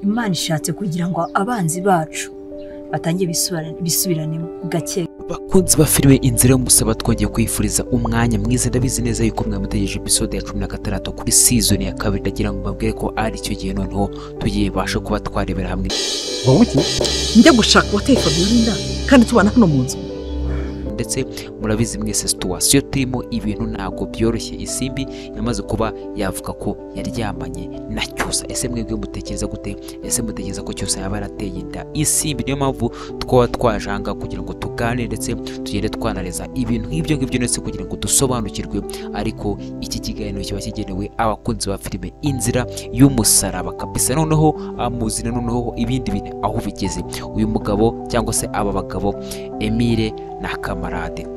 imana ishatse kugira ngo abanzi bacu batangiye bisubira- bisubiranemo gake bakunzi ba filime inzira y'umusaba twongeye kwifuriza umwanya mwiza ndabizi neza yuko mwamutegereje episode ya cumi na gatandatu kuri season ya kabiri ndagira ngo mbabwire ko ari cyo gihe noneho tugiye basha kuba twarebera hamwe wowe iki njya gushaka uwateye Fabiyolinda kandi tubana hano mu nzu ndetse murabizi mwese situwasiyo turimo ibintu ntabwo byoroshye isimbi yamaze kuba yavuga ko yaryamanye na cyusa ese mwebwe mutekereza gute ese mutekereza ko cyusa yaba yarateye inda isimbi niyo mpamvu twaba twaje aha ngaha kugira ngo tuganire ndetse tugende twanareza ibintu nk'ibyo ngibyo ndetse kugira ngo dusobanukirwe ariko iki kiganiro kiba kigenewe abakunzi ba filime inzira y'umusaraba kabisa noneho amuzina noneho ibindi bintu aho bigeze uyu mugabo cyangwa se aba bagabo emile na kamarade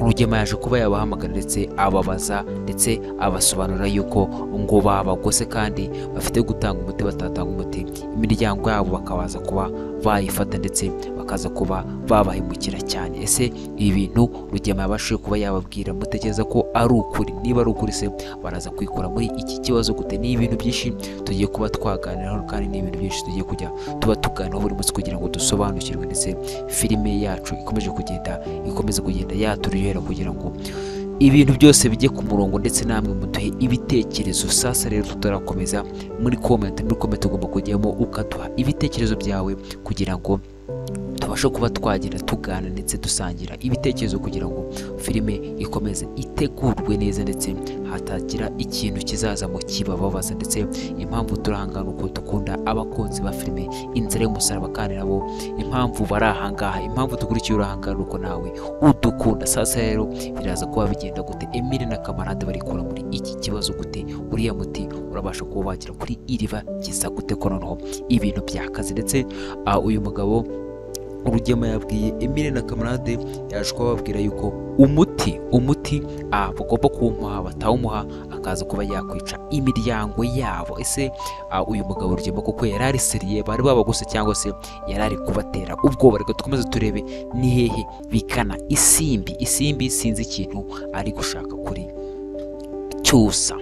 rugema yaje kuba yabahamagara ndetse ababaza ndetse abasobanurira yuko ngo babagose kandi bafite gutanga umuti batatanga umuti imiryango yabo bakabaza kuba bayifata ndetse bakaza kuba babahemukira cyane ese ibi bintu rugema yabashije kuba yababwira mutekereza ko ari ukuri niba ari ukuri se baraza kwikura muri iki kibazo gute ni ibintu byinshi tugiye kuba twaganiraho kandi ni ibintu byinshi tugiye kujya tuba tuganiraho buri munsi kugira ngo dusobanukirwe ndetse filime yacu ikomeje kugenda ikomeze kugenda yaturyohera kugira ngo ibintu byose bijye ku murongo ndetse namwe muduhe ibitekerezo sasa rero tutarakomeza muri komenti muri komenti ugomba kujyamo ukaduha ibitekerezo byawe kugira ngo tubashe kuba twagenda tugana ndetse dusangira ibitekerezo kugira ngo filime ikomeze itegurwe neza ndetse hatagira ikintu kizaza mu kibababaza ndetse impamvu turahangana uko dukunda abakunzi ba filime inzira y'umusaraba kandi nabo impamvu bari ahangaha impamvu dukurikiye uri ahangaha ni uko nawe udukunda sasa rero biraza kuba bigenda gute emile na kamarade barikura muri iki kibazo gute uriya muti urabasha kuba wagira kuri iriba kiza gute ko noneho ibintu byakaze ndetse ah, uyu mugabo urugema yabwiye emile na kamarade yaje kuba ababwira yuko umuti umuti ah, bagomba kuwumuha batawumuha akaza kuba yakwica imiryango yabo ese ah, uyu mugabo urugema kuko yari ari seriye bari babaguse cyangwa se yari ari kubatera ubwoba reka dukomeze turebe ni hehe bikana isimbi isimbi sinzi ikintu ari gushaka kuri cyusa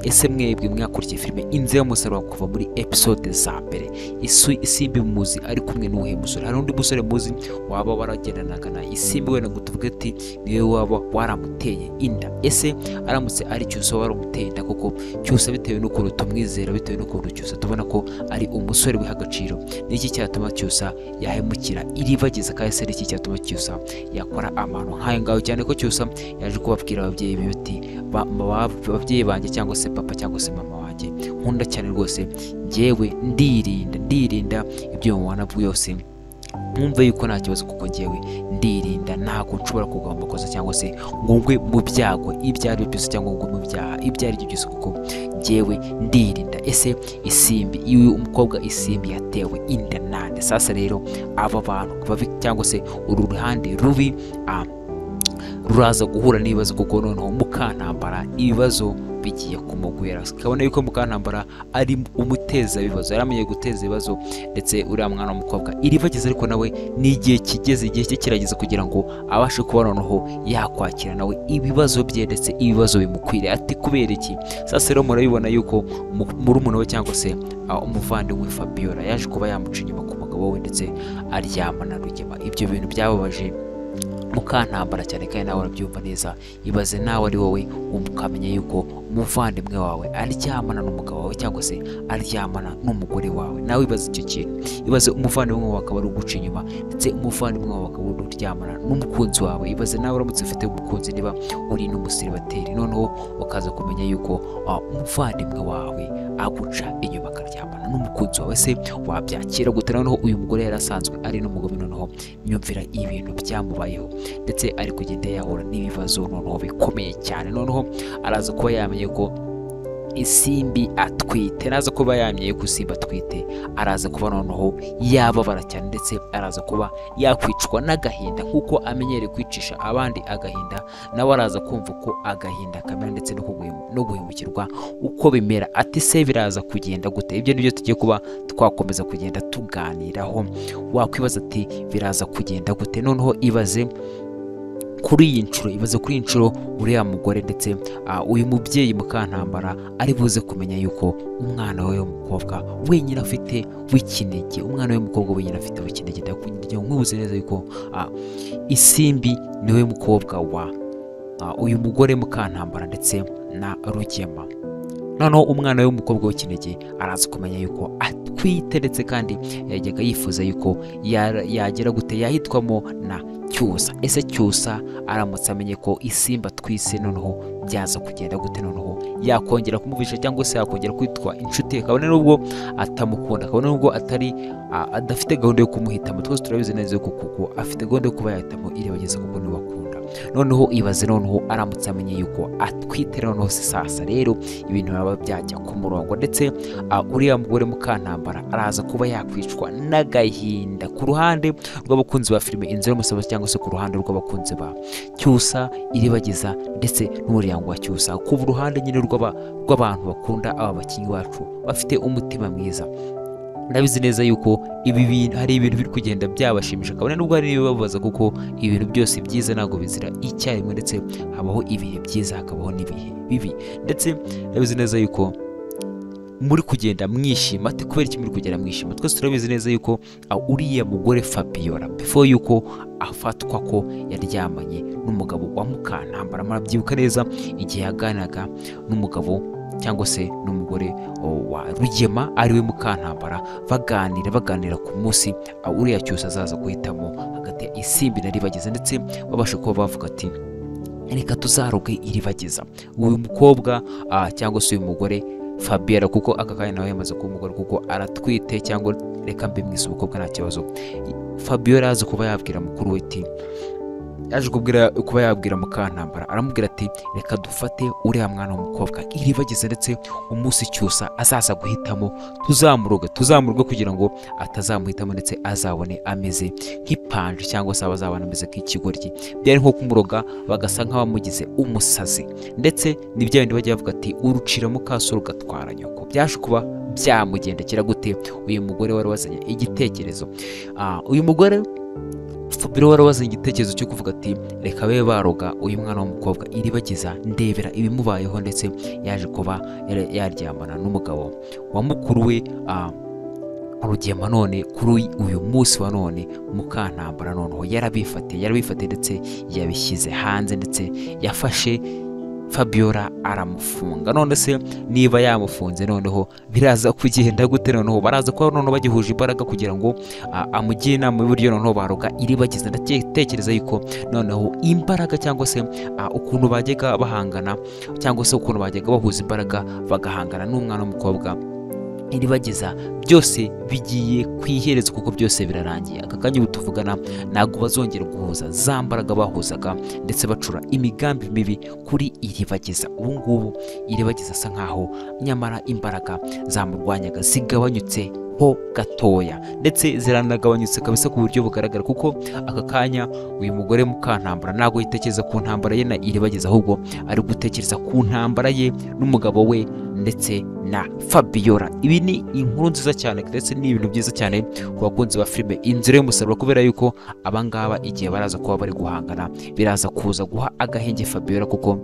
ese mwebwe mwakurikiye filime inzira y'umusaraba kuva muri episode za mbere isu isimbi muzi ari kumwe n'uwuhe musore hari undi musore muzi waba waragendanaga na isimbi wenda ngo tuvuge ati niwe waba waramuteye inda ese aramutse ari cyusa waba waramuteye inda koko cyusa bitewe n'ukuntu tumwizera bitewe n'ukuntu cyusa tubona ko ari umusore wiha agaciro ni iki cyatuma cyusa yahemukira iribagiza kandi se ni iki cyatuma cyusa yakora amano nk'ayo ngayo cyane ko cyusa yaje kubabwira ababyeyi be bati "Ba- ba- babyeyi banjye cyangwa se papa cyangwa se mama wanjye nkunda cyane rwose njyewe ndirinda ndirinda ibyo mubona byose mwumve yuko nta kibazo kuko njyewe ndirinda ntabwo nshobora kugwa mu makosa cyangwa se ngo ngwe mu byago ibyo ari byo byose cyangwa ngo ngwe mu byaha ibyo ari byo byose kuko njyewe ndirinda ese isimbi iyo uyu mukobwa isimbi yatewe inda nande sasa rero aba bantu babi cyangwa se uru ruhande rubi ah, ruraza guhura n'ibibazo kuko noneho mukantambara ibibazo bigiye kumugwera kabona yuko mukantambara ari umuteza ibibazo yaramenye guteza ibibazo ndetse uriya mwana w'umukobwa iribageze ariko nawe ni igihe kigeze igihe cye kirageze kugira ngo abashe kuba noneho yakwakira nawe ibibazo bye ndetse ibibazo bimukwiriye ati kubera iki sasa rero murabibona yuko mu- murumuna we cyangwa se ah, umuvandimwe Fabiola yaje kuba yamuca inyuma ku mugabo we ndetse aryama na Rugema ibyo bintu byababaje mukantambara cyane kandi nawe urabyumva neza ibaze nawe ari wowe ukamenya yuko umuvandimwe wawe aryamana n'umugabo wawe cyangwa se aryamana n'umugore wawe nawe ibaze icyo kintu ibaze umuvandimwe wawe akaba ari uguca inyuma ndetse umuvandimwe wawe akaba ari uryamana n'umukunzi wawe ibaze nawe uramutse ufite umukunzi niba uri n'umusiribateri noneho ukaza kumenya yuko ah, umuvandimwe wawe aguca inyuma akaryamana n'umukunzi wawe se wabyakira gute noneho uyu mugore yari asanzwe ari n'umugabo noneho nyumvira ibintu byamubayeho ndetse ari kugenda yahura n'ibibazo noneho bikomeye cyane noneho araza kuba yamenye ko isimbi atwite araza kuba yamenye ko isimbi atwite araza kuba noneho yababara cyane ndetse araza kuba yakwicwa n'agahinda nk'uko amenyereye kwicisha abandi agahinda nawe araza kumva ko agahinda kamera ndetse no kuguhemu- no guhemukirwa uko bimera ati se biraza kugenda gute ibyo nibyo tugiye kuba twakomeza kugenda tuganiraho wakwibaza ati biraza kugenda gute noneho ibaze kuri iyi nshuro ibaze kuri iyi nshuro uriya mugore ndetse ah, uyu mubyeyi mukantambara ari buze kumenya yuko umwana we w'umukobwa wenyine afite w'ikinege umwana we w'umukobwa wenyine afite w'ikinege ndakugira ngo nkwibuze neza yuko ah, isimbi niwe mukobwa wa ah, uyu mugore mukantambara ndetse na rugema noneho umwana we w'umukobwa w'ikinege araza kumenya yuko atwite ndetse kandi yajyaga yifuza yuko ya- yagera gute yahitwamo na cyusa ese cyusa aramutse amenye ko isimba twise noneho byaza kugenda gute noneho yakongera kumubisha cyangwa se yakongera kwitwa inshuti ye. kabone n'ubwo atamukunda kabone n'ubwo atari a- adafite gahunda yo kumuhitamo twese turabizi neza yuko kuko afite gahunda yo kuba yahitamo irebageze kuko niwe akunda noneho ibaze noneho aramutse amenye yuko atwite noneho se sasa rero ibintu baba byajya ku murongo ndetse ah, uriya mugore mukantambara araza kuba yakwicwa n'agahinda ku ruhande rw'abakunzi ba filime inzu y'umusabasi cyangwa se ku ruhande rw'abakunzi ba cyusa iribagiza ndetse n'umuryango wa cyusa ku ruhande nyine rw'aba- rw'abantu bakunda aba bakinnyi bacu bafite umutima mwiza ndabizi neza yuko ibi bintu hari ibintu biri kugenda byabashimisha kabone n'ubwo hari ibibabaza kuko ibintu byose byiza ntabwo bizira icyarimwe ndetse habaho ibihe byiza hakabaho n'ibihe bibi ndetse ndabizi neza yuko muri kugenda mwishima ati kubera iki muri kugenda mwishima twese turabizi neza yuko ah, uriya mugore Fabiola before yuko afatwa ko yaryamanye n'umugabo wa mukantambara murabyibuka neza igihe yaganiraga n'umugabo cyangwa se n'umugore oh, wa rugema ariwe mukantambara baganira baganira ku munsi ah, uriya cyose azaza guhitamo hagati ya isimbi na ribageza ndetse babasha kuba bavuga ati reka tuzaroge iribagiza uyu mukobwa ah, cyangwa se uyu mugore Fabiola kuko aka kanya nawe yamaze kuba umugore kuko aratwite cyangwa reka mbimwise umukobwa nta kibazo Fabiola yaje kuba yabwira mukuru we ati yaje kubwira kuba yabwira mukantambara aramubwira ati reka dufate uriya mwana w'umukobwa iribagize ndetse umunsi cyusa azaza guhitamo tuzamuroge tuzamuroge kugira ngo atazamuhitamo ndetse azabone ameze nk'ipanje cyangwa se abazabona ameze nk'ikigoryi byari nko kumuroga bagasa nk'abamugize umusazi ndetse ni bya bindi bajya bavuga ati urucira mukaso rugatwara nyoko byaje kuba byamugendekera gute uyu mugore wari wazanye igitekerezo Ah, uyu mugore Fabiro wari wazanye igitekerezo cyo kuvuga ati reka babe baroga uyu mwana w'umukobwa iribagiza ndebera ibimubayeho ndetse yaje kuba yari- yaryamana n'umugabo wa mukuru we ah, rugema none kuri uyu munsi wa none mukantambara noneho yarabifatiye yarabifatiye ndetse yabishyize hanze ndetse yafashe Fabiola aramufunga none se niba yamufunze noneho biraza kugenda gute noneho baraza kuba noneho bagihuje imbaraga kugira ngo ah, amugire inama y'uburyo noneho baroga iribagiza ndatekereza yuko noneho imbaraga cyangwa se ah, ukuntu bajyaga bahangana cyangwa se ukuntu bajyaga bahuza imbaraga bagahangana n'umwana w'umukobwa iribagiza byose bigiye ku iherezo kuko byose birarangiye aka kanya ubu tuvugana ntabwo bazongera guhuza za mbaraga bahuzaga ndetse bacura imigambi mibi kuri iribagiza ubu ngubu iribagiza asa nkaho nyamara imbaraga zamurwanyaga zigabanyutse ho gatoya ndetse ziranagabanyutse kabisa ku buryo bugaragara kuko aka kanya uyu mugore mukantambara ntabwo yitekereza ku ntambara ye na iribagiza ahubwo ari gutekereza ku ntambara ye n'umugabo we ndetse na Fabiola ibi ni inkuru nziza cyane ndetse ni ibintu byiza cyane ku bakunzi ba filime inzira y'umusaruro kubera yuko abangaba igihe baraza kuba bari guhangana biraza kuza guha agahenge Fabiola kuko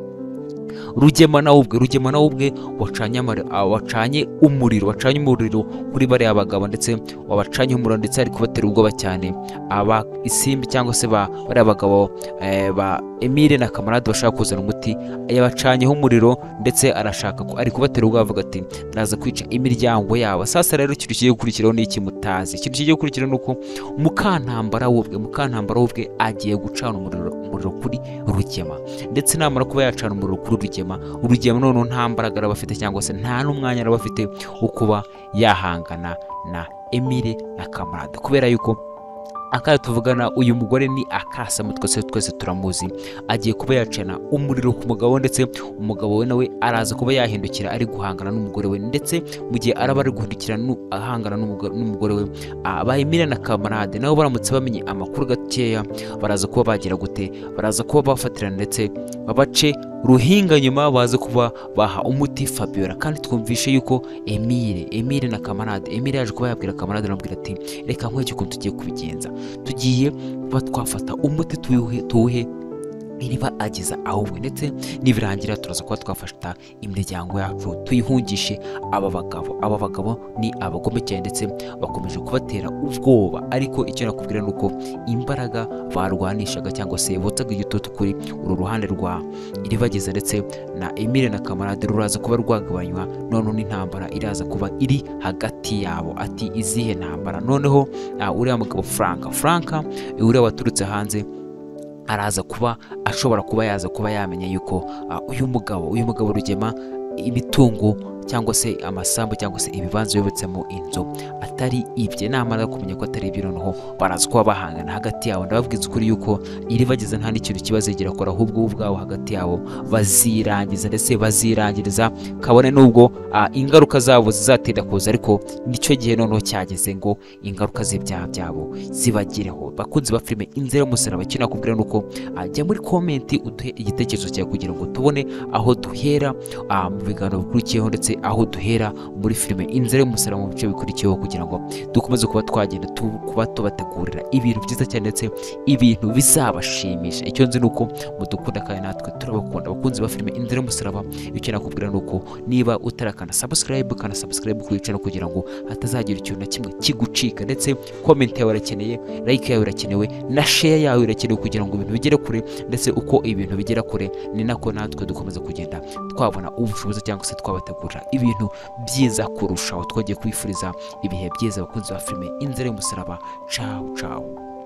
rugema nawe ubwe rugema nawe ubwe wacanye amari- ah, wacanye umuriro wacanye umuriro kuri bariya bagabo ndetse wabacanye umuriro ndetse ari kubatera ubwoba cyane aba isimbi cyangwa se ba bariya bagabo eh, ba Emile na Kamarade bashaka kuzana umuti yabacanyeho umuriro ndetse arashaka ko ari kubatera ubwoba avuga ati ndaza kwica imiryango yabo sasa rero ikintu kigiye gukurikiraho ni iki mutazi ikintu kigiye gukurikiraho ni uko mukantambara w'ubwe mukantambara w'ubwe agiye gucana umuriro umuriro kuri rugema ndetse namara kuba yacana umuriro kuri rugema urugema noneho nta mbaraga araba afite cyangwa se nta n'umwanya araba afite wo kuba yahangana na emile na kamarade kubera yuko akayo tuvugana uyu mugore ni akasamu twese twese turamuzi agiye kuba yacana umuriro ku mugabo ndetse umugabo we nawe araza kuba yahindukira ari guhangana n'umugore we ndetse mu gihe araba ari guhindukira nu- ahangana n'umugo- n'umugore we ah, ba Emile na kamarade nabo baramutse bamenye amakuru gakeya baraza kuba bagira gute baraza kuba bafatirana ndetse babace ruhinga nyuma baza kuba baha umuti Fabiola kandi twumvishe yuko Emile Emile na kamarade Emile yaje kuba yabwira kamarade anamubwira ati reka nkwereke ukuntu tugiye kubigenza tugiye kuba twafata umuti tuwuhe tuwuhe iriba ageza ahubwo ndetse nibirangira turaza kuba twafata imiryango yacu tuyihungishe aba bagabo aba bagabo ni abagome cyane ndetse bakomeje kubatera ubwoba ariko icyo nakubwira ni uko imbaraga barwanishaga cyangwa se botsaga igitutu kuri uru ruhande rwa iribageza ndetse na emile na kamarade ruraza kuba rwagabanywa noneho intambara iraza kuba iri hagati yabo ati izihe ntambara noneho ah, uriya mugabo franka franka uriya waturutse hanze araza kuba ashobora kuba yaza kuba yamenya yuko ah, uyu mugabo uyu mugabo rugema imitungo cyangwa se amasambu cyangwa se ibibanza yubatsemo inzu atari ibye namara kumenya ko atari ibye noneho baraza kuba bahangana hagati yabo ndababwiza ukuri yuko iribageza nta n'ikintu kibazegera kora ahubwo bo ubwabo hagati yabo bazirangiza ndetse bazirangiriza kabone n'ubwo ah, ingaruka zabo zizatinda kuza ariko nicyo gihe noneho cyageze ngo ingaruka z'ibyaha byabo zibagireho bakunzi ba filime inzira y'umusaraba icyo nakubwira ni uko ah, jya muri komenti uduhe igitekerezo cyawe kugira ngo tubone aho duhera ah, mu biganiro bikurikiyeho ndetse aho duhera muri filime inzira y'umusaraba mu bice bikurikiyeho kugira ngo dukomeze kuba twagenda tu- kuba tubategurira ibintu byiza cyane ndetse ibintu bizabashimisha icyo nzi ni uko mudukunda kandi natwe turabakunda abakunzi ba filime inzira y'umusaraba icyo nakubwira ni uko niba utarakana subscribe kana subscribe kuri channel kugira ngo hatazagira ikintu na kimwe kigucika ndetse comment yawe irakeneye like yawe irakenewe na share yawe irakenewe kugira ngo ibintu bigere kure ndetse uko ibintu bigera kure ni nako natwe dukomeza kugenda twabona ubushobozi cyangwa se twabategurira ibintu byiza kurushaho twagiye kwifuriza ibihe byiza abakunzi ba filime inzira y'umusaraba cawu cawu